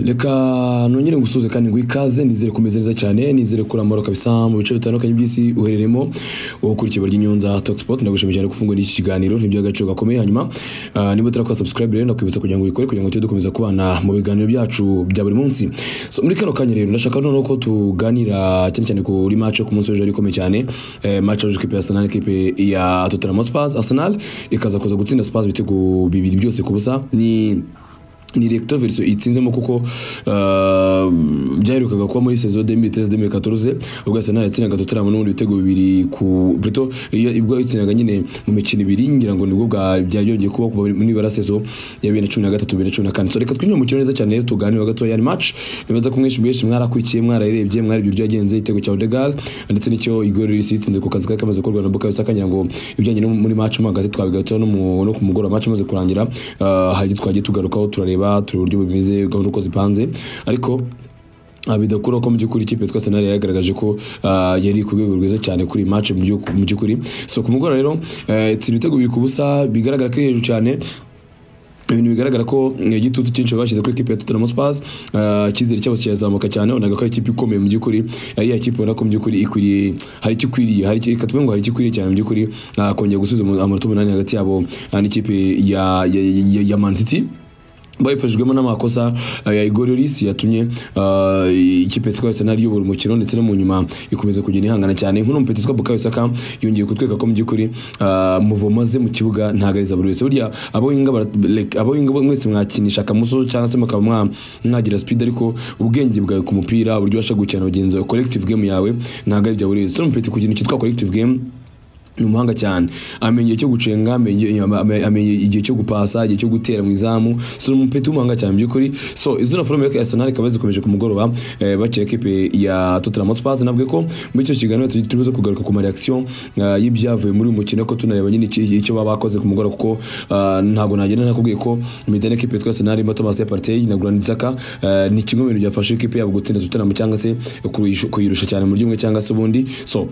reka nongere gusuhuze kandi ngo ikaze nizere kumeze neza cyane nizere kuramura kabisa mu bice bitandukanye by'isi uhereremo wowe ukurikiye ikiba ry'inyonza tokisipoti ndagushimiye cyane gufungura iki kiganiro ntiby'agaciro gakomeye hanyuma ah, niba utarakora subscribe rero ndakwibutsa kugira ngo uyikore kugira ngo tujye dukomeza kubana mu biganiro byacu bya buri munsi so muri kano kanya rero ndashaka noneho ko tuganira cyane cyane kuri match yo ku munsi w'ejo yari ikomeye cyane eh, match yahuje ikipe ya Arsenal ikipe ya Tottenham Hotspur Arsenal ikaza kuza gutsinda Spurs ibitego bibiri byose ku busa ni ni recto verso itsinzemo kuko uh, byaherukaga kuba muri saison 2013-2014 ubwo Arsenal yatsindaga Tottenham n'ubundi ibitego bibiri ku Pluto iyo ibwo yatsindaga nyine mu mikino ibiri ngira ngo nibwo bwa byongeye kuba kuva muri nibara saison ya 2013 2014 so reka twinyure mu kintu neza cyane rero tuganire gato ya match nibaza ko mwinshi mwinshi mwarakurikiye mwararebye mwari ibyo byagenze igitego cya Odegaard ndetse n'icyo Igor Lloris yatsinze ku kazi kamaze gukorwa na Bukayo Saka ngira ngo ibijyanye no muri match mo hagati twabigatseho no mu- no ku mugoroba match imaze kurangira uh, hari ibyo twagiye tugarukaho turareba tureba uburyo bimeze gahunda uko zipanze ariko ah, bidakuraho ko mu by'ukuri ikipe yitwa Arsenal yagaragaje ko ah, yari ku rwego rwiza cyane kuri iyi match mu by'uk- mu by'ukuri so ku mugoroba rero eh, itsinda ibitego biri ku busa bigaragara ko iri hejuru cyane ibintu bigaragara ko eh, igitutu cyinshi bashyize kuri ikipe ya Tottenham Spurs eh, icyizere cyabo kirazamuka cyane unaga ko ari ikipe ikomeye mu by'ukuri ari ya kipe ubona ko mu by'ukuri ikwiriye hari icyo ikwiriye hari icyo- reka tuvuge ngo hari icyo ikwiriye cyane mu by'ukuri ah, kongera gusubiza umu- amanota umunani hagati yabo ah, n'ikipe ya ya, ya, ya Man City bayifashijwemo n'amakosa eh, ya Igor Lloris yatumye eh, ikipe yitwa Arsenal iyobora umukino ndetse no mu nyuma ikomeza kugenda ihangana cyane nk'uno mupeti witwa Bukayo Saka yongeye kutweka ko mu by'ukuri eh, muvomo ze mu kibuga ntagariza buri wese burya abo yinga bara- like, abo yinga mwese mwakinisha akamuso cyangwa se mukaba mwa- mwagira speed ariko ubwenge bwawe ku mupira uburyo ubasha gukina bagenzi bawe collective game yawe ntabwo ari ibya buri wese so mupeti ku kintu cyitwa collective game ni umuhanga cyane amenya igihe cyo gucenga amenya ame- amenya igihe cyo gupasa igihe cyo gutera mu izamu so ni umupeti w'umuhanga cyane mu by'ukuri so izina forume ya Arsenal ikaba zikomeje ku mugoroba eh, bakira ekipe ya Tottenham Hotspur nabwe ko muri icyo kiganiro tu- turibuze kugaruka ku mareaction eh, y'ibyavuye muri uyu mukino ko tunareba nyine iki- icyo baba bakoze ku mugoroba kuko ah, ntabwo nagenda nakubwiye ko imidani ekipe yitwa Arsenal irimo Thomas Partey na Granit Xhaka eh, ni kimwe mu bintu byafasha ekipe yabo gutsinda Tottenham cyangwa se kuyirusha kuyirusha cyane mu buryo bumwe cyangwa se ubundi so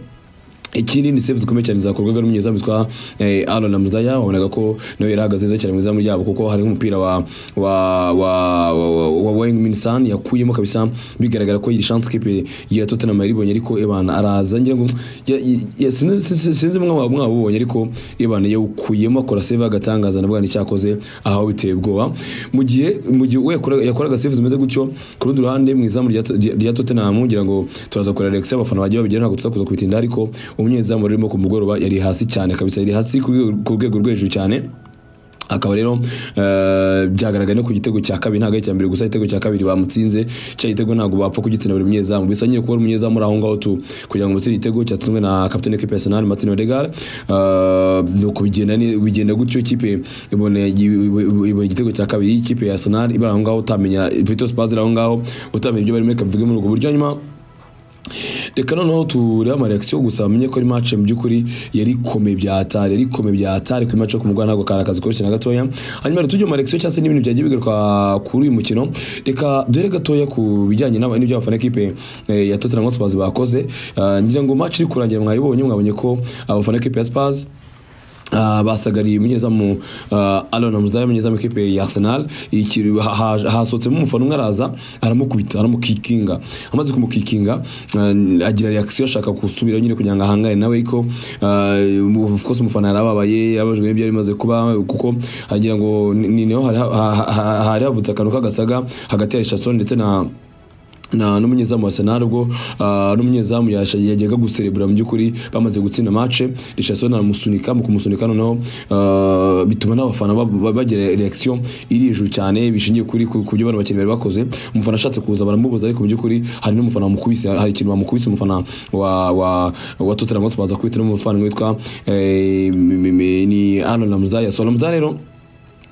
ikindi ni save zikomeye cyane zakorwaga n'umunyezamu witwa eh, Aaron Ramzaya wabonaga ko nawe yari ahagaze neza cyane mu izamu ryabo kuko hari umupira wa wa wa wa, wa, wa Wang Minsan yakuyemo kabisa bigaragara ko iyi chance kipe ya Tottenham yaribonye ariko ebana araza ngira ngo ya- ya- sinzi- sinzi sinzi mwe mwaba mwabonye ariko ebana yakuyemo akora save agatangaza nabwo icyakoze aho biteye ubwoba mu gihe mu gihe we yakoraga yakoraga save zimeze gutyo ku rundi ruhande mu izamu rya- rya rya Tottenham ngira ngo turaza kureba Alex abafana bagiye babigira ntabwo tuzakuza kubitinda ariko umunyezamu rurimo ku mugoroba yari hasi cyane kabisa yari hasi ku rwego- ku rwego rwo hejuru cyane akaba rero eh, byagaragaye no ku gitego cya kabiri ntabwo ari icya mbere gusa igitego cya kabiri bamutsinze cya gitego ntabwo bapfa kugitsina buri munyezamu bisa nyine kuba ari umunyezamu uri aho ngaho tu kugira ngo umutsinde igitego cyatsinzwe na kapitene w'ikipe ya Arsenal Martin Odegaard Eh, nuko bigenda ni- bigenda gutyo ikipe ibona ibona igitego cya kabiri ikipe ya Arsenal ibara aho ngaho utamenya Vitor Spurs iri aho ngaho utamenya ibyo barimo reka bivuge muri ubwo buryo hanyuma reka noneho turebe amareakisiyo gusa bamenye ko ari match mu by'ukuri yari ikomeye bya atari yari ikomeye bya atari kuri match yo kumugwa ntabwo kari akazi koroshye na gatoya hanyuma rero tujye mu mareakisiyo cyangwa se n'ibintu byagiye bigaruka kuri uyu mukino reka duhere gatoya ku bijyanye n'aba- n'ibyo abafana ekipe eh, ya Tottenham Hotspur bakoze Ah, ngira ngo match iri kurangira mwayibonye mwabonye ko abafana ekipe ya Spurs Uh, basagariye umunyezamu uh, Alon Ramsdale umunyezamu w'ikipe ya Arsenal ikiri ha- ha- hasohotsemo umufana umwe araza aramukubita aramukikinga amaze kumukikinga uh, agira reaction ashaka gusubira nyine kugira ngo ahangane nawe ariko uh, of course umufana yarababaye yarabajwe n'ibyo yari imaze kuba kuko agira ngo ni ni naho hari ha- ha- ha- hari havutse akantu k'agasaga hagati ya Richardson ndetse na na n'umunyezamu wa Arsenal ubwo ah, n'umunyezamu yasha- yajyaga guserebura mu by'ukuri bamaze gutsinda match Richardson aramusunika mu kumusunika noneho ah, bituma n'abafana ba- ba- bagira reaction iri hejuru cyane bishingiye kuri ku ku byo bano bakinnyi bari bakoze umufana ashatse kuza baramubuza ariko mu by'ukuri hari n'umufana wamukubise hari ikintu bamukubise umufana wa wa wa Tottenham Hotspur baza kubita n'umufana witwa eh, m- m- ni Arnold Ramsdale so Ramsdale rero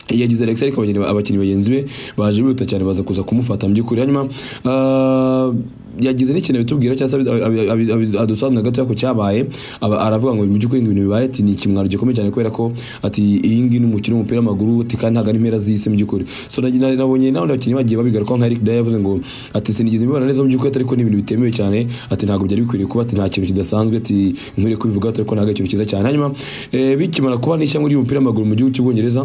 yagize Alex ariko abakinnyi abakinnyi bagenzi be baje bihuta cyane baza kuza kumufata mu by'ukuri hanyuma ah, yagize n'ikintu bitubwira cyangwa se abi- abi- abi- abi- adusobanurira gato ko cyabaye aba- aravuga ngo mu by'ukuri ngo ibintu bibaye ati ni ikimwaro gikomeye cyane kubera ko ati iyi ngiyi ni umukino w'umupira w'amaguru ati kandi ntabwo ari impera z'isi mu by'ukuri so nagi- na- nabonye n'abandi bakinnyi bagiye babigarukaho nka Eric Dyer yavuze ngo ati sinigeze mbibona neza mu by'ukuri ati ariko ni ibintu bitemewe cyane ati ntabwo byari bikwiriye kuba ati nta kintu kidasanzwe ati nkwiriye kubivuga ariko ntabwo ari ikintu cyiza cyane hanyuma eh, bikimara kuba n'ishyamba ry'umupira w'amaguru mu gihugu cy'ubwongereza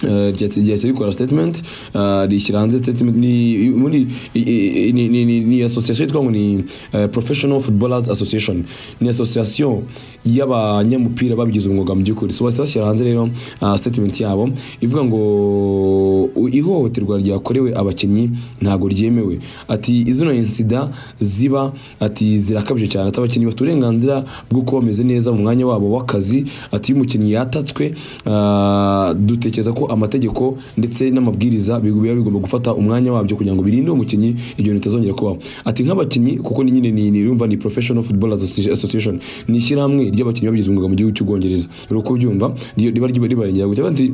eh, ryahise ryahise rikora statement eh, rishyira hanze statement ni muri i- i- ni ni- ni- ni association yitwa ngo ni eh, professional footballers association ni association y'abanyamupira babigize umwuga mu by'ukuri so bahise bashyira hanze rero ah, statement yabo ivuga ngo u- ihohoterwa ryakorewe abakinnyi ntabwo ryemewe ati izino insida ziba ati zirakabije cyane ati abakinnyi bafite uburenganzira bwo kuba bameze neza mu mwanya wabo w'akazi ati iyo umukinnyi yatatswe ah, dutekereza ko amategeko ndetse n'amabwiriza biba biba bigomba gufata umwanya wabyo kugira ngo birinde uwo mukinnyi ibyo bintu bitazongera kubaho ati nk'abakinnyi kuko ni nyine ni ni- urumva ni professional football Associ- association ni ishyirahamwe ry'abakinnyi babigize umwuga mu gihugu cy'ubwongereza rero uko ubyumva ryo- riba riba ribarengera Kugira ngo ati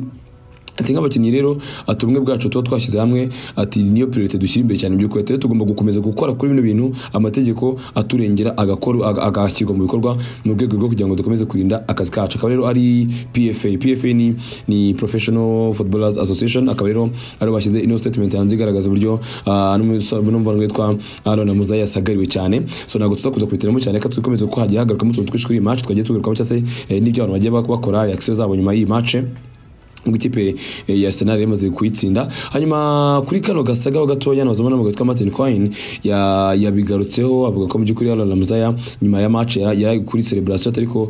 ati nk'abakinnyi rero ati ubumwe bwacu tuba twashyize hamwe ati niyo priorite dushyira imbere cyane mu by'ukuri ati rero tugomba gukomeza gukora kuri bino bintu amategeko aturengera agakora- aga- agashyirwa mu bikorwa mu rwego rwo kugira ngo dukomeze kurinda akazi kacu akaba rero ari PFA PFA ni ni Professional Footballers Association akaba rero ari bo bashyize ino statement hanze igaragaza uburyo ah, n'umusaza n'umuvandimwe witwa Aaron Muzayi yasagariwe cyane so ntabwo tuzakuza kubitiramo cyane reka dukomeze ko hagiye hagarukamo utuntu twinshi kuri iyi match twagiye tugarukamo cyangwa se eh, n'ibyo abantu bagiye bakora reaction zabo nyuma y'iyi match ubwo ikipe eh, ya Arsenal yamaze kuyitsinda hanyuma kuri kano gasagaho gatoya nabazamo n'amagambo yitwa Martin Coyne ya- yabigarutseho avuga ko mu by'ukuri Aaron Ramsdale nyuma ya match yari yari kuri celebration ariko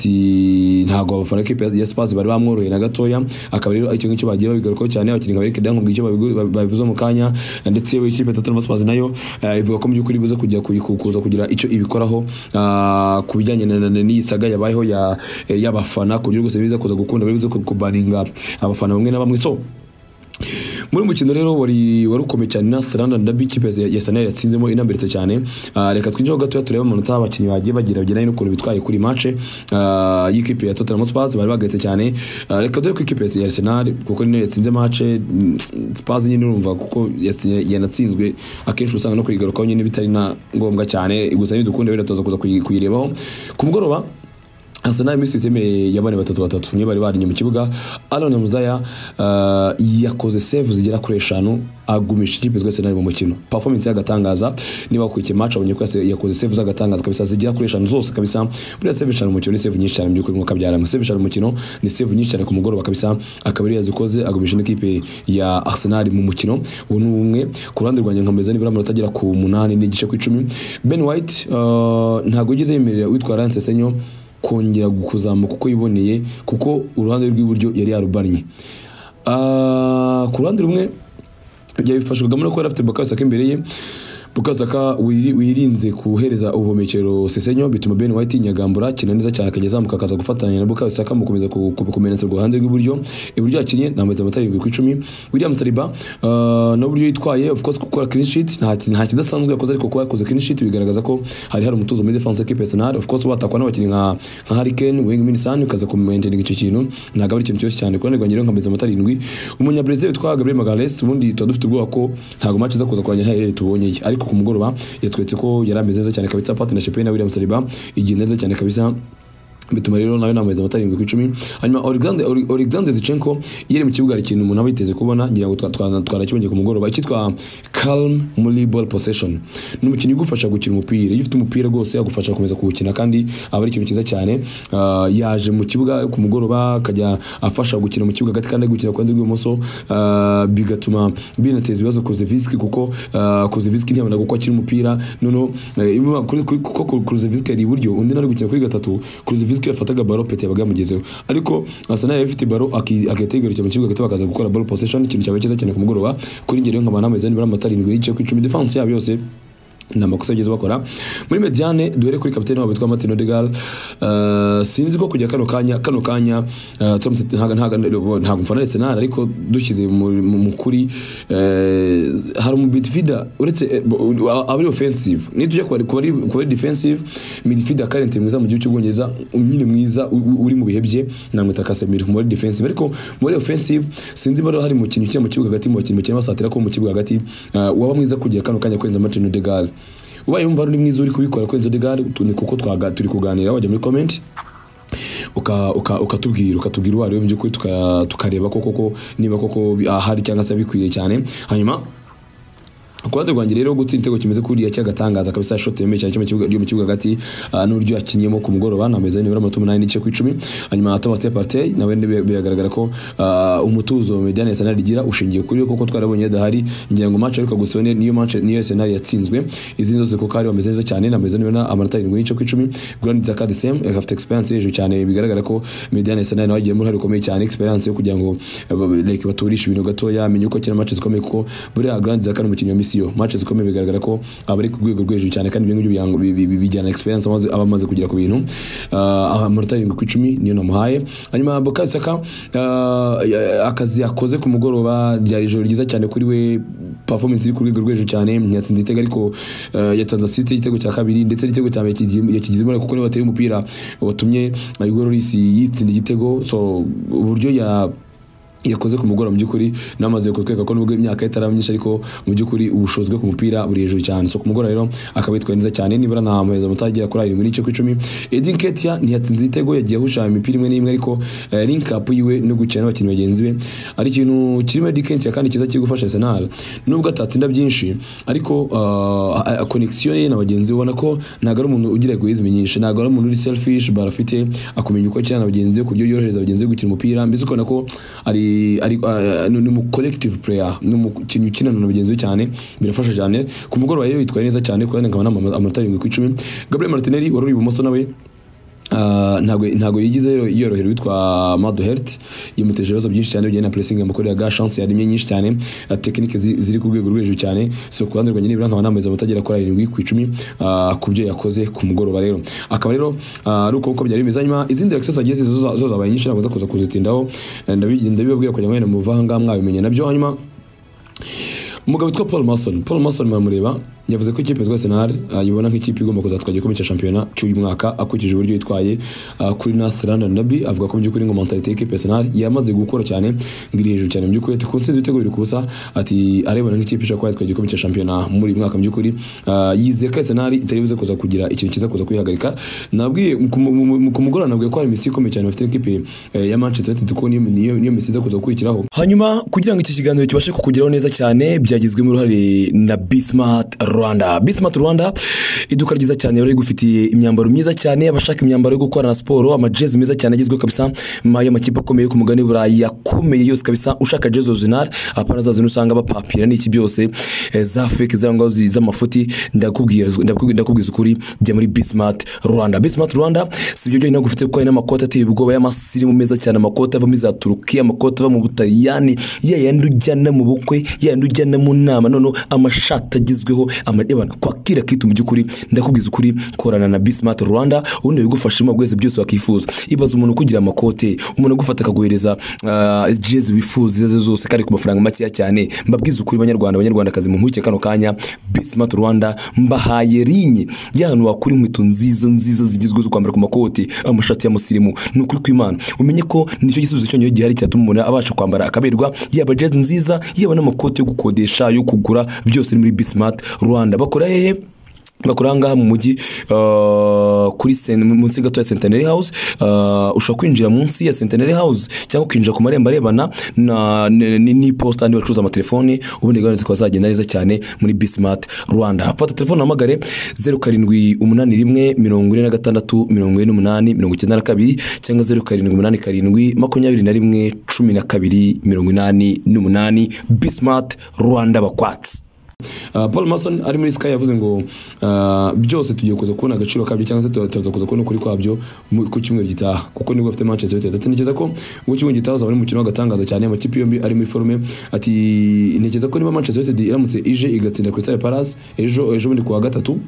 ati ntago abafana b'ikipe ya Spurs bari bamworoheye na gatoya akaba rero icyo ngicyo bagiye babigarukaho cyane abakinnyi nka Eric Dang ubwo icyo babigu- babi- babivuze mu kanya ndetse we ikipe ya Tottenham Spurs nayo eh, ivuga ko mu by'ukuri buze kujya kuyikuza kugira icyo ibikoraho ah, ku bijyanye na- na- na- n'iyi saga yabayeho ya- eh, y'abafana ku buryo rwose biza kuza gukunda biza kubaninga abafana bamwe na bamwe so muri uyu mukino rero wari wari ukomeye cyane na London Derby ikipe ya ya Arsenal yatsinzemo inambiritse cyane Ah, reka twinjire ho gatoya turebe amanota abakinnyi bagiye bagira bijyanye n'ukuntu bitwaye kuri match ah, y'ikipe ya Tottenham Spurs bari bagaritse cyane Ah, reka dore ko ikipe ya Arsenal kuko niyo yatsinze match mm, Spurs nyine urumva kuko yatsi- yanatsinzwe akenshi usanga no kuyigarukaho nyine bitari na ngombwa cyane gusa ntidukunde rero tuza kuza kuyi- kuyirebaho ku mugoroba Arsenal iminsi itemeye yabane batatu batatu niyo bari barinye mu kibuga Aaron Muzaya uh, yakoze save zigera kuri eshanu agumisha ikipe twese nari mu mukino performance y'agatangaza niba wakurikiye match abonye ko yase- yakoze save z'agatangaza kabisa zigera kuri eshanu zose kabisa buriya save eshanu mu mukino ni save nyinshi cyane mu by'ukuri nk'uko abyaramo save eshanu mu mukino ni save nyinshi cyane ku mugoroba kabisa akaba yari yazikoze agumisha n'ikipe ya Arsenal mu mukino ubu ni umwe ku ruhande rwanjye nkameza nibura amanota agera ku munani n'igice ku icumi Ben White uh, ntabwo yigeze yemerera witwa Lance Senyo kongera kuzamuka uko yiboneye kuko uruhande rw'iburyo yari yarubannye Ah, ku ruhande rumwe byabifashwagamo no kuba yari afite Bakayosaka imbere ye Bakayosaka wiri- wirinze kuhereza ubuhumekero Sesenyo bituma Ben White yinyagambura akina neza cyane akajya azamuka akaza gufatanya na Bakayosaka mu gukomeza ku- ku- kumenetse ku ruhande rw'iburyo iburyo yakinnye nambaye amatara irindwi ku icumi William Saliba ah, n'uburyo yitwaye of course gukora clean sheet nta ki- nta kidasanzwe yakoze ariko kuba yakoze clean sheet bigaragaza ko hari hari umutuzo muri defense y'ikipe ya Arsenal of course batakwa n'abakinnyi nka nka Harry Kane Wayne Minson ukaza kumaintain icyo kintu ntabwo ari ikintu cyose cyane kuko nirwanye rero nkameze amatara irindwi umunyabrazil witwa Gabriel Magalhaes ubundi tuba dufite ubwoba ko ntabwo match iza kuza kurangirira ntaherere tubonyeye ariko ku mugoroba yatwetse ko yari ameze neza cyane kabisa partnership ye na William Saliba igiye neza cyane kabisa bituma rero nawe namwezi amatara irindwi ku icumi hanyuma Alexander- Ole- Alexander Zichenko yari mu kibuga hari ikintu umuntu aba yiteze kubona ngira ngo twa- twa- twanakibonye ku mugoroba icyitwa calm muri ball possession ni umukinnyi ugufasha gukina umupira iyo ufite umupira rwose agufasha gukomeza kuwukina kandi aba ari ikintu cyiza cyane Ah, yaje mu kibuga ku mugoroba akajya afasha gukina mu kibuga hagati kandi ari gukina ku ruhande rw'ibumoso Ah, bigatuma binateza ibibazo Kuzeviski kuko ah, Kuzeviski ntiyabona uko akina umupira noneho eh, imwe- kuri- kuri- kuko Kuzeviski yari iburyo undi nari gukina kuri gatatu Kuzeviski yafataga baro pete yabaga yamugezeho ariko Arsenal yari ifite baro akategereza mu kibuga agahita bakaza gukora ball possession ikintu cyabaye cyiza cyane ku mugoroba kuri ngero nk'abantu bameze nibura amatari irindwi n'igice ku icumi defense yabo yose ni amakosa yagize bakora muri mediane duhere kuri kapitene wabo witwa Martin Odegaard uh, sinzi ko kujya kano kanya kano kanya uh, turamutse ntago ntago ntago mfana Arsenal ariko dushyize mu mu- mu kuri uh, hari umu midfielder uretse eh, bo- abari offensive nitujya ku bari ku bari defensive midfielder current mwiza mu gihugu cy'ubwongereza nyine mwiza u- u- uri mu bihe bye namwita Casemiro mu bari defensive ariko mu bari offensive sinzi bari hari mu kintu kiri mu kibuga hagati mu bakinnyi bakina basatira ko mu kibuga hagati uh, waba mwiza kujya kano kanya kurenza Martin Odegaard ubaye wumva ari mwiza uri kubikora kurenza Odegaard tu- ni kuko twaga turi kuganira wajya muri comment uka- uka- ukatubwira ukatubwira uwo ari we mu by'ukuri tuka- tukareba ko koko niba koko bi- ahari cyangwa se bikwiriye cyane hanyuma ku ruhande rwanjye rero gutsinda igitego kimeze kuriya cy'agatangaza kabisa shot yemeye cyane cyo mu kibuga cyo mu kibuga hagati ah, n'uburyo yakinnyemo ku mugoroba nameze nimero amato 8 n'ice ku 10 hanyuma Thomas Partey nawe ni- biragaragara ko ah, umutuzo Mediane Arsenal igira ushingiye kuri koko twarabonye adahari ngira ngo match ariko gusa niyo match niyo Arsenal yatsinzwe izindi zose kuko hari bameze neza cyane nameze nimero amanota 7 n'ice ku 10 Granit Xhaka the same eh, afite experience hejuru cyane bigaragara ko Mediane Arsenal nawe agiye muri hari ukomeye cyane experience yo kugira ngo eh, ba- like baturishe ibintu gatoya amenye uko akina match zikomeye kuko buriya Granit Xhaka ni umukinnyi wa misiyo match zikomeye bigaragara ko aba ari ku rwego rwo hejuru cyane kandi ibyo ngibyo biyango- bi- bi- bi- bijyana experience amaze aba amaze kugira ku bintu Ah, amanota arindwi ku icumi niyo namuhaye hanyuma Bukayo Saka ah, ya- akazi yakoze ku mugoroba ryari ijoro ryiza cyane kuri we performance iri ku rwego rwo hejuru cyane yatsinze igitego ariko ah, yatanze assist y'igitego cya kabiri ndetse n'igitego cya mbere yakigi- yakigizemo kuko niwe wateye umupira watumye ah, Hugo Lloris yitsinda igitego so uburyo ya yakoze ku mugoroba mu by'ukuri namaze kutwereka ko nubwo imyaka ye itaraba myinshi ariko mu by'ukuri ubushobozi bwe ku mupira buri hejuru cyane so ku mugoroba rero akaba yitwaye neza cyane nibura ntamuheza muto agera kuri arindwi n'ice ku icumi Edin Ketia ntiyatsinze igitego yagiye ahushanya imipira imwe n'imwe ariko eh, link up yiwe no gukina n'abakinnyi bagenzi be ari ikintu kirimo Edin Ketia kandi cyiza kiri gufasha Arsenal nubwo atatsinda byinshi ariko ah, ah, connection ye na bagenzi be ubona ko ntabwo ari umuntu ugira egoism nyinshi ntabwo ari umuntu uri selfish barafite akumenya uko akina na bagenzi be ku buryo yorohereza bagenzi be gukina umupira mbese ukabona ko ari ari ah, ni umu collective player ni umukinnyi ukinana na bagenzi be cyane birafasha cyane ku mugoroba rero yitwaye neza cyane kuko nkaba namama amanota arindwi ku icumi Gabriel Martinelli wari uri ibumoso nawe ah, ntabwo ntabwo yigize yoro- yorohera witwa Mado Hert yamuteje ibibazo byinshi cyane bijyanye na pressing yamukoreraga chance yarimye nyinshi cyane ah, technique zi- ziri ku rwego rwo hejuru cyane so ku ruhande rwanjye nibura nkaba nameza mutagera kuri arindwi ku icumi ah, ku byo yakoze ku mugoroba rero akaba rero ah, ari uko uko byari bimeze hanyuma izindi reaction zagiye ziza zo- zo zabaye nyinshi ntabwo nza kuza kuzitindaho eh, ndabi- ndabibabwira kugira ngo mwene muvangaga mwabimenya nabyo hanyuma umugabo witwa paul mason paul mason muramureba yavuze ko ikipe yitwa arsenal ah, yibona nk'ikipe igomba kuzatwara igikombe cya shampiyona cy'uyu mwaka akurikije uburyo yitwaye ah, kuri north london derby avuga ko mu by'ukuri ngo mentalite y'ikipe ya arsenal yamaze gukora cyane ngo iri hejuru cyane mu by'ukuri ati ku nsinzi ibitego biri ku busa ati arebana nk'ikipe ishobora kuba yatwara igikombe cya shampiyona muri uyu mwaka mu by'ukuri Ah, yizeye ko arsenal itari buze kuza kugira ikintu kiza kuza kuyihagarika nabwiye ku mu- mu- mu- ku mugoroba nabwiye ko hari imisi ikomeye cyane bafite n'ikipe eh, ya manchester united kuko niyo niyo- niyo misi iza kuza gukurikiraho hanyuma kugira ngo iki kiganiro kibashe kukugeraho neza cyane byagizwemo uruhare na Bismart Rwanda Bismart Rwanda iduka ryiza cyane bari rigufitiye imyambaro myiza cyane abashaka imyambaro yo gukorana siporo amajezi meza cyane agezweho kabisa ma- y'amakipe akomeye yo ku mugani w'Uburayi yakomeye yose kabisa ushaka jezi original apana zazino usanga bapapira n'iki byose eh, za fake zirangwa zi- z'amafuti ndakubwira ndakubwira ndakubwiza ukuri jya muri Bismart Rwanda Bismart Rwanda sibyo byonyine ahubwo ufite kuko hari n'amakoti ateye ubwoba y'amasirimu meza cyane amakoti ava muri za Turukiya amakoti ava mu Butaliyani ya yandi ujyana mu bukwe ya yandi ujyana mu nama noneho amashati agezweho amareba kwakira kitu mu by'ukuri ndakubwiza ukuri korana na Bismart Rwanda ubundi bigufashamo bwese byose wakifuza ibaza umuntu kugira amakote umuntu agufata akaguhereza ah, jezi wifuza izo ari zo zose kandi ku mafaranga makeya cyane mbabwiza ukuri banyarwanda abanyarwandakazi mu nkurikije kano kanya Bismart Rwanda mbahaye rinye y'ahantu wakura inkweto nziza nziza zigezweho zo kwambara ku makoti amashati y'amusirimu ni ukuri kw'imana umenye ko nicyo gisubizo cyonyine gihari cyatuma umuntu abasha kwambara akaberwa yaba jezi nziza yaba n'amakoti yo gukodesha yo kugura byose ni muri Bismart Rwanda bakora hehe bakora aha ngaha mu mujyi uh, kuri sen, munsi gato ya Centenary House uh, ushobora kwinjira munsi ya Centenary House cyangwa kwinjira ku marembo arebana na n'iposita andi bacuruza amatelefoni ubundi gahunda zikaba zagenda neza cyane muri Bismart Rwanda fata telefone uhamagare 0781 46 48 92 cyangwa 0787 21 12 88 Bismart Rwanda bakwatsi Uh, paul mason ari muri sky yavuze ngo uh, byose tugiye kuza kubona agaciro kabyo cyangwa se tu- turaza kuza kubona ukuri kwabyo mu- ku cyumweru gitaha kuko nibwo bafite manchester united ati ntekereza ko mu cyumweru gitaha uzaba ari umukino w'agatangaza cyane amakipe yombi ari muri forume ati ntekereza ko niba manchester united iramutse ije igatsinda crystal palace ejo ejo bundi ku wa gatatu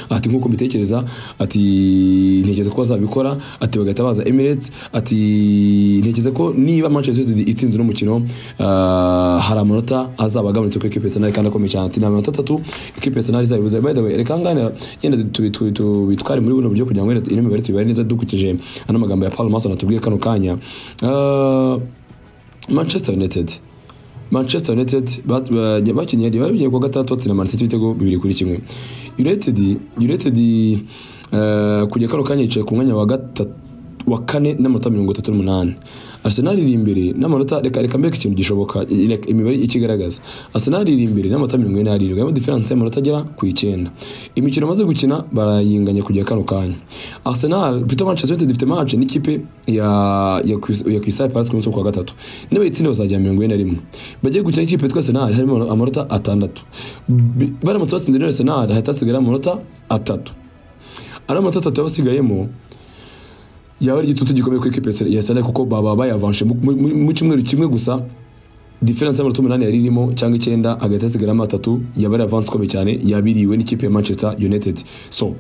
ati nk'uko mbitekereza ati ntekereza ko bazabikora ati bagahita baza Emirates ati ntekereza ko niba Manchester United itsinze uno mukino ah, hari amanota azaba agabanutse ko ikipe ya Arsenal kandi akomeye cyane ati ni amanota atatu ikipe ya Arsenal izabibuza by the way reka ngana yenda tu- tu- tu- bitware muri buno buryo kugira ngo wenda ino mibare tuyibare neza dukurikije ano magambo ya Paul Mason atubwiye kano kanya Ah, Manchester United Manchester United bat- ba- bakinnye bari bagiye kuwa gatandatu batsinda Man City ibitego bibiri kuri kimwe United United eh, kujya kano kanya yicaye ku mwanya wa gatatu wa kane n'amanota mirongo itatu n'umunani arsenal iri imbere n'amanota reka reka mbere ikintu gishoboka reka imibare ikigaragaza arsenal iri imbere n'amanota mirongo ine n'arindwi harimo diferanse y'amanota agera ku icyenda imikino bamaze gukina barayinganya kujya kano kanya arsenal pito manchester united ifite match n'ikipe ya ya Crystal- ya Crystal Palace ku munsi wo ku wa gatatu niba itsinda bazajya mirongo ine na rimwe bagiye gukina n'ikipe yitwa arsenal harimo amanota atandatu Bi- baramutse batsinze rero arsenal hahita hasigara amanota atatu ari amanota atatu yaba asigayemo yaba ari igitutu gikomeye kuri ekipe ya Arsenal kuko baba bayavanshe mu- mu mu cyumweru kimwe gusa diferanse y'amanota umunani yari irimo cyangwa icyenda hagahita hasigaramo atatu yaba ari avansi ikomeye cyane yabiriwe n'ikipe ya manchester united so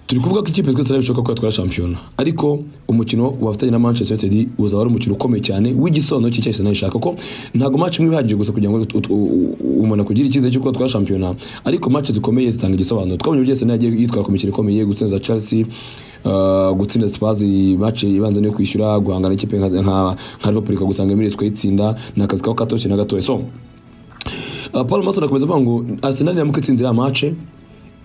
turi kuvuga ko ikipe twese bishoboka ko yatwara shampiyona ariko umukino wafatanye na manchester united uzaba ari umukino ukomeye cyane w'igisobanuro cy'icyo arsenal ishaka ko ntabwo match imwe ihagije gusa kugira ngo ut- ut- u- umuntu akugire icyizere cy'uko yatwara shampiyona ariko match zikomeye zitanga igisobanuro twabonye uburyo arsenal yagiye yitwara ku mikino ikomeye gutsinda chelsea uh, gutsinda spurs match ibanza niyo kwishyura guhangana ikipe nka nka nka liverpool ikagusanga emirates ukayitsinda ni akazi kaba katoroshye na gatoya so Uh, Paul Mason akomeza avuga ngo Arsenal iramuka itsinze iriya mace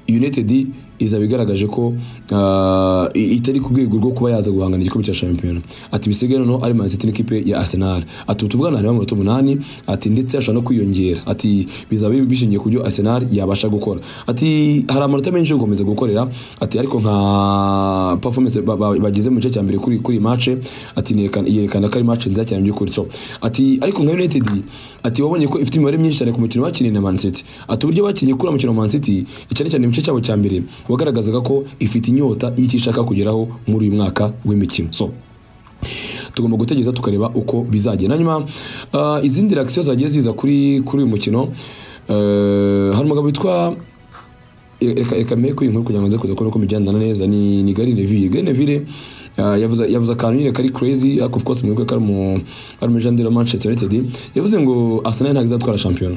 United izaba igaragaje ko uh, i- itari ku rwego rwo kuba yaza guhangana igikombe cya shampiyona ati bisigaye noneho ari Man City n'ikipe ya Arsenal ati ubu tuvugana harimo amanota umunani ati ndetse ashobora no kwiyongera ati bizaba biri bishingiye ku byo Arsenal yabasha gukora ati hari amanota menshi yo gukomeza gukorera ati ariko nka performance ba- ba- bagize mu gice cya mbere kuri kuri iyi mace ati "Yerekana- yerekana ko ari mace nziza cyane by'ukuri so ati ariko nka United ati wabonye ko ifite imibare myinshi cyane ku mukino bakiniye na Man City ati uburyo bakinnye kuri uwo mukino wa Man City cyane cyane mu gice cyabo cya mbere wagaragazaga ko ifite inyota y'icyo ishaka kugeraho muri uyu mwaka w'imikino so tugomba gutegereza tukareba uko bizagenda hanyuma uh, izindi reaction zagiye ziza kuri kuri uyu mukino uh, hari umugabo witwa reka reka mpe kuri iyi nkuru kugira ngo nze kuza kubona uko mijyana neza ni ni Gary Neville Gary Neville ah, yavuze yavuze akantu nyine kari crazy ariko of course mwibuke kari mu ari mu jandira Manchester United yavuze ngo Arsenal ntabwo izatwara shampiyona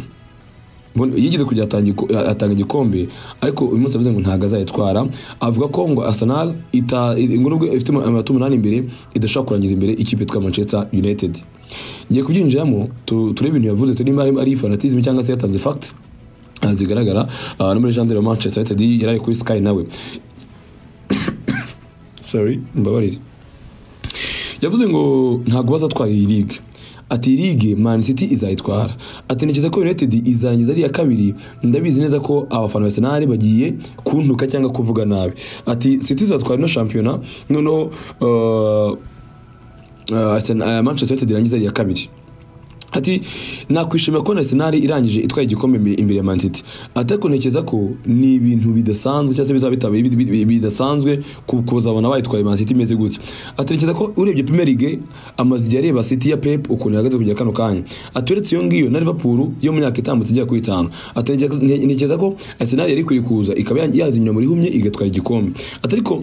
Mbona- yigeze kujya atanga iko- atanga igikombe ariko uyu munsi yavuze ngo ntabwo azayitwara avuga ko ngo Arsenal ita ngo nubwo ifite amanota umunani imbere idashobora kurangiza imbere ikipe yitwa Manchester United ngiye kubyinjiramo tu- turebe ibintu yavuze turimo ari ari fanatism cyangwa se yatanze fact Ah, zigaragara ah, no muri jandire manchester united yari ari kuri sky nawe sorry mbabarire yavuze ngo ntabwo bazatwara iyi ligue ati iyi ligue man city izayitwara ati ntekereza ko united izarangiza ari iya kabiri ndabizi neza ko abafana ba arsenal bagiye kuntuka cyangwa kuvuga nabi ati city izatwara ino shampiyona noneho uh, uh, Arsenal- uh, manchester united irangiza ari iya kabiri Ati nakwishimira kubona Arsenal irangije itwaye igikombe imbe- imbere ya Man City. Ati ariko ntekereza ko ni ibintu bidasanzwe cyangwa se bizaba bitabaye bid- bid- bidasanzwe ku- kuzabona bayitwaye Man City imeze gutya. Ati ntekereza ko urebye Premier League amaze igihe areba City ya Pep ukuntu ihagaze kujya kano kanya. Ati uretse iyo ngiyo na Liverpool yo mu myaka itambutse igera kuri itanu. Ati ntekereza- nte- ntekereza ko Arsenal yari ikwiye kuza ikaba ya- yazinyura muri humye igatwara igikombe. Ati ariko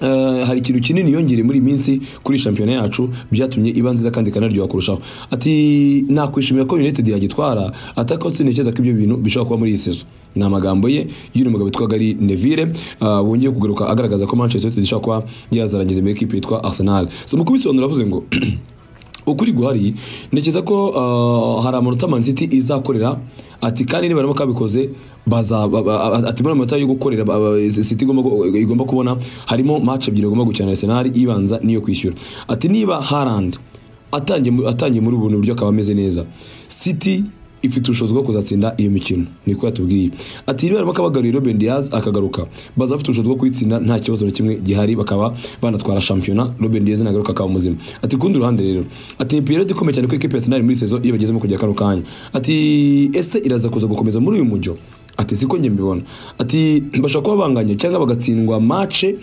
Eh, hari ikintu kinini yongere muri iyi minsi kuri shampiyona yacu byatumye iba nziza kandi ikanaryoha kurushaho ati nakwishimira ko united yagitwara atako sintekereza ko ibyo bintu bishobora kuba muri iyi sezo ni amagambo ye y'uyu mugabo witwa Gary Neville ah, wongeye kugaruka agaragaza ko Manchester United ishobora kuba yazarangiza imbere y'ikipe yitwa Arsenal so mu kubisobanura avuze ngo ukuri guhari ntekereza ko uh, hari amanota Man City izakorera ati kandi niba barimo kabikoze baza ba- ba- ati muri amanota yo gukorera ba- ba- City igomba gu- igomba kubona harimo match ebyiri igomba gukina na Arsenal ibanza niyo kwishyura ati niba Haaland atangiye mu- atangiye muri ubuntu buryo akaba ameze neza City ifite ubushobozi bwo kuzatsinda iyo mikino niko yatubwiye ati niba barimo kabagaruye Ruben Diaz akagaruka baza bafite ubushobozi bwo kuyitsinda nta kibazo na kimwe gihari bakaba banatwara shampiyona Ruben Diaz nagaruka akaba muzima ati kundi ruhande rero ati ni periode ikomeye cyane kuri equipe ya Arsenal muri sezo iyo bagezemo kujya kano kanya ati ese iraza kuza gukomeza muri uyu mujyo ati siko njye mbibona ati bashobora kuba banganya cyangwa bagatsindwa mace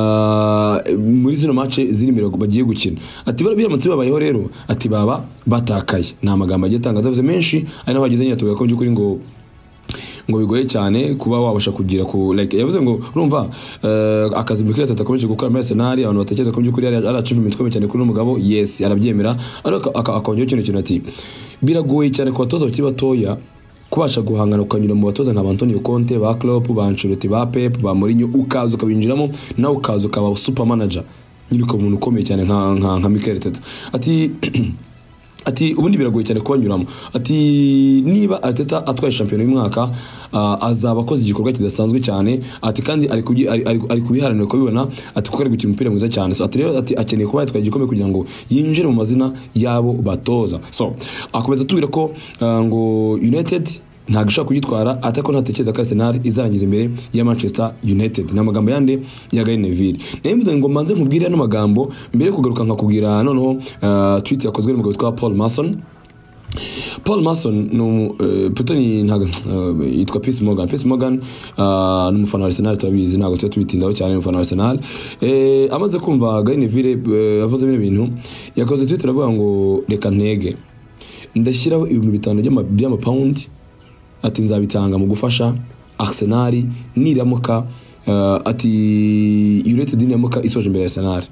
ah, muri zino mace ziri imbere bagiye gukina ati bara- biramutse babayeho rero ati baba batakaye ni amagambo agiye atangaza avuze menshi ari naho bageze nyine tuvuga ko mu by'ukuri ngo ngo bigoye cyane kuba wabasha kugira ku like yavuze ngo urumva eh, akazi Mikel Arteta akomeje gukora muri Arsenal abantu batekereza ko by'ukuri ari ari achievement ikomeye cyane kuri uno mugabo yes arabyemera ariko aka- akongeraho ikintu kintu ati biragoye cyane ku batoza bakiri batoya kubasha guhangana ukanyura mu batoza nka ba Antonio Conte ba Klopp ba Ancelotti ba Pep ba Mourinho ukaza ukabinjiramo nawe ukaza ukaba super manager nyine ukaba umuntu ukomeye cyane nka nka, nka Mikel Arteta ati ati ubundi biragoye cyane kubanyuramo ati niba ateta atwaye shampiyona y'umwaka ah, azaba akoze igikorwa kidasanzwe cyane ati kandi ari kubyi- ari- ari- ari kubiharanira kubibona ati kuko ari gukina umupira mwiza cyane so ati rero ati akeneye kuba yatwaye igikombe kugira ngo yinjire mu mazina y'abo batoza so akomeza atubwira ko ah, ngo united ntabwo ishobora kuyitwara atako ntatekereza ko Arsenal izarangiza imbere ya Manchester United ni amagambo yande ya Gary Neville nayo mbivuze ngo mbanze nkubwire ano magambo mbere yo kugaruka nkakubwira noneho ah, tweet yakozwe n'umugabo witwa Paul Mason paul mason ni umu- eh, puto ni ntago eh, yitwa peace morgan peace morgan ah, ni umufana wa arsenal turabizi ntabwo tuba tubitindaho cyane ni umufana wa arsenal Eh, amaze kumva garineville avuze bino bintu yakoze twitter avuga ngo reka ntege ndashyiraho ibihumbi bitanu by'ama- by'amapawundi ati nzabitanga mu gufasha arsenal niramuka eh, ati united niramuka isoje imbere ya arsenal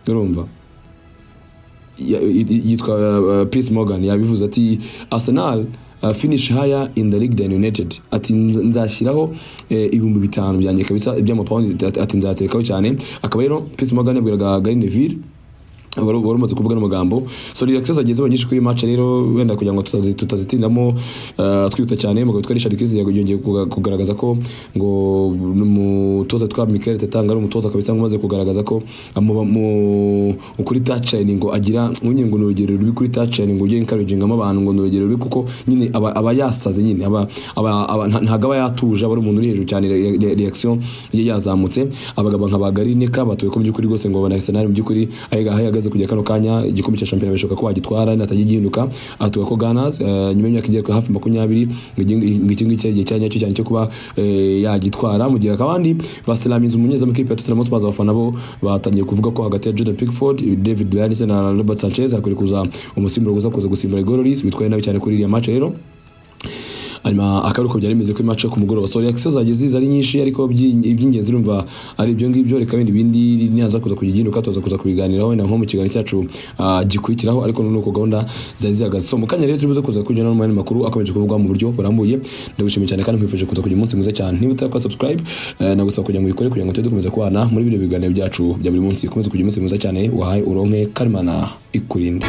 urumva ya- y- y- yitwa uh, Piers Morgan yabivuze ati Arsenal uh, finish higher in the league than United ati nz- nzashyiraho eh, ibihumbi bitanu byanjye kabisa by'amapawundi ati- ati nzatekaho cyane akaba rero Piers Morgan yabwiraga Gary Neville wari wari umaze kuvuga n'amagambo so ni reaction zagiye ziba nyinshi kuri iyi match rero wenda kugira ngo tutazi- tutazitindamo eh, twihuta cyane umugabo witwa Richard Kiz yongeye kuga- kugaragaza ko ngo ni umutoza witwa Mikel Tetanga ari umutoza kabisa ngo umaze kugaragaza ko amuba- mu ukuri touchline ngo agira nyine ngo ni urugero rubi kuri touchline ngo ujye encouraging abantu ngo ni urugero rubi kuko nyine aba aba yasaze nyine aba aba aba- nta- ntago aba yatuje aba ari umuntu uri hejuru cyane re- re- reaction ye yazamutse abagabo nka bagarineka batuye ko mu by'ukuri rwose ngo babona Arsenal mu by'ukuri aho aho ihagaze kujya kano kanya igikombe cya shampiyona bishoboka ko wagitwara natajya gihinduka atuga ko Gunners eh, nyuma y'imyaka igera kuri hafi makumyabiri ngo iki ngo iki ngiki ari igihe cya nyacyo cyane cyo kuba eh, yagitwara mu gihe akabandi basilamiza umunyezamu w'ikipe ya Tottenham Hotspur abafana bo batangiye kuvuga ko hagati ya Jordan Pickford David Luiz na Robert Sanchez hakwiye kuza umusimbura uza kuza gusimbura Igor Lloris witwaye nabi cyane kuri iriya match rero hanyuma akaba ariko byari bimeze kuri match yo ku mugoroba so reaction zagiye ziza ari nyinshi ariko ibyi- iby'ingenzi urumva ari ibyo ngibyo reka bindi bindi ntihaza kuza kugihinduka tuza kuza kubiganiraho wenda nko mu kiganiro cyacu ah, gikurikiraho ariko n'uko gahunda zari zihagaze so mu kanya rero turibuze kuza kujya no mu yandi makuru akomeje kuvugwa mu buryo burambuye ndagushimiye cyane kandi nkwifurije kuza kugira umunsi mwiza cyane niba utari subscribe eh, nagusaba kugira ngo ubikore kugira ngo tujye dukomeza kubana muri bino biganiro byacu bya buri munsi ukomeze kugira umunsi mwiza cyane uhaye uronke karimana ikurinde